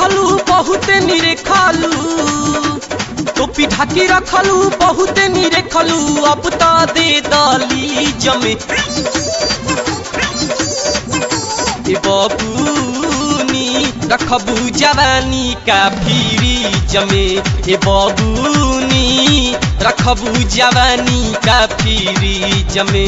रखलू बहुते निरेखलू टोपी ढाकी रखलू बहुते निरेखलू अब त दे दली जमे ए बबूनी रखबू जवानी का फिरी जमे ए बबूनी रखबू जवानी का फिरी जमे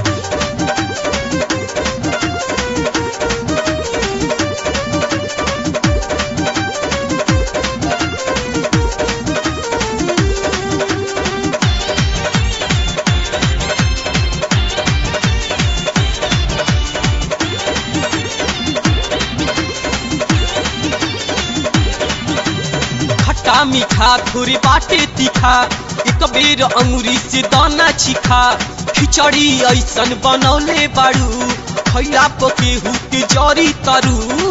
खट्टा मीठा थोड़ी बाटे तीखा एक बेर अंगुरी से दाना छिखा खिचड़ी ऐसन बनौले बाड़ू खैला पकेहू के जरी तरू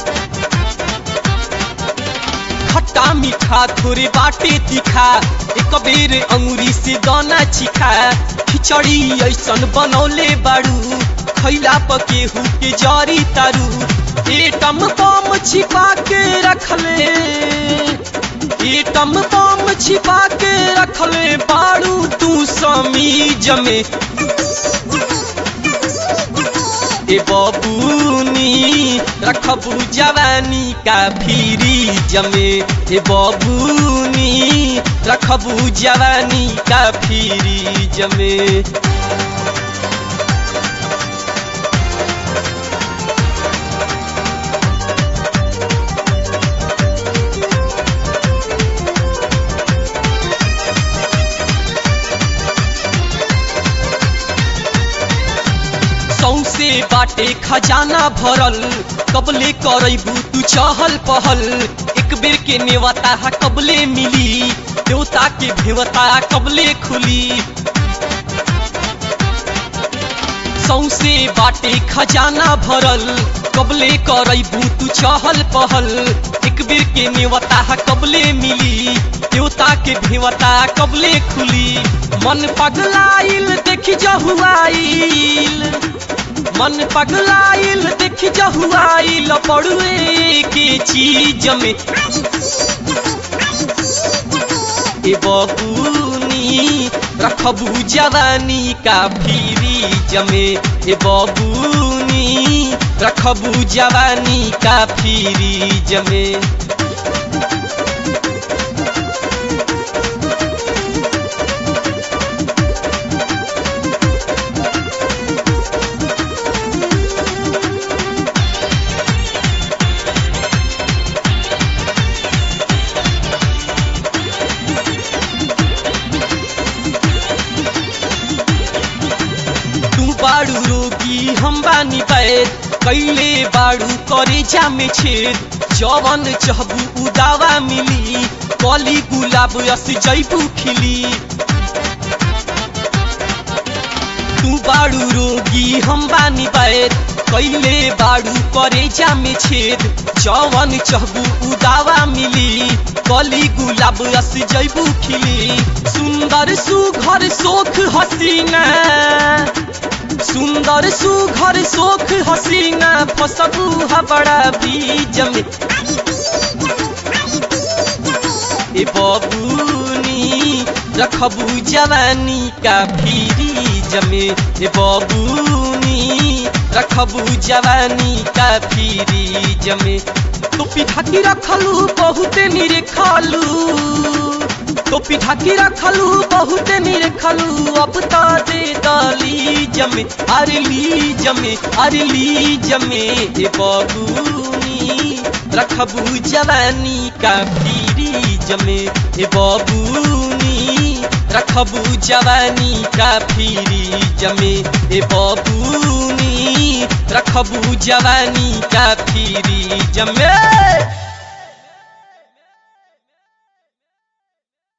खट्टा मीठा थोड़े बाटे तीखा एक बेर अंगुरी से दाना छिखा खिचड़ी ऐसन बनौले बाड़ू खैला पकेहू के जरी तारू एटम बम छिपा के रखले एटम बम छिपा के रखले बाड़ू तू समीज में ए बबूनी रखबू जवानी का फिरी जमे ए बबूनी रखबू जवानी का फिरी जमे सौसे बाटे खजाना भरल कबले करैबू तू चहल पहल एक बेर के नेवता कबले मिली देवता के भेवता कबले खुली सौसे बाटे खजाना भरल कबले करैबू तू चहल पहल एक बेर के नेवता कबले मिली देवता के भेवता कबले खुली मन पगलाइल देखी जहुआइल मन पगलाइल देखी जहुआइल पड़ुए के चीज में ए बबूनी रखबू जवानी का फिरी जमे ए बबूनी रखबू जवानी का फिरी जमे तू बाड़ू रोगी हम बानी पैद कैले बाड़ू करे जामे छेद जवन चहबू उदावा मिली कली गुलाब यस जैबू खिली तू बाड़ू रोगी हम बानी पैद कैले बाड़ू करे जामे छेद जवन चहबू उदावा मिली कली गुलाब यस जैबू खिली सुंदर सुघर सोख हसीना सुंदर सुघर सोख हसीना फसबू बड़ा बीज में ए बबूनी रखबू जवानी का फिरी जमे ए बबूनी रखबू जवानी का फिरी जमे टोपी ढाकी रखलू बहुते निरेखलू टोपी ढाकी रखलू बहुते निरेखलू अब त दे दली जमे अरे ली जमे अरे ली जमे ए बबूनी रखबू जवानी का फिरी जमे ए बबूनी रखबू जवानी का फिरी जमे ए बबूनी रखबू जवानी का फिरी जमे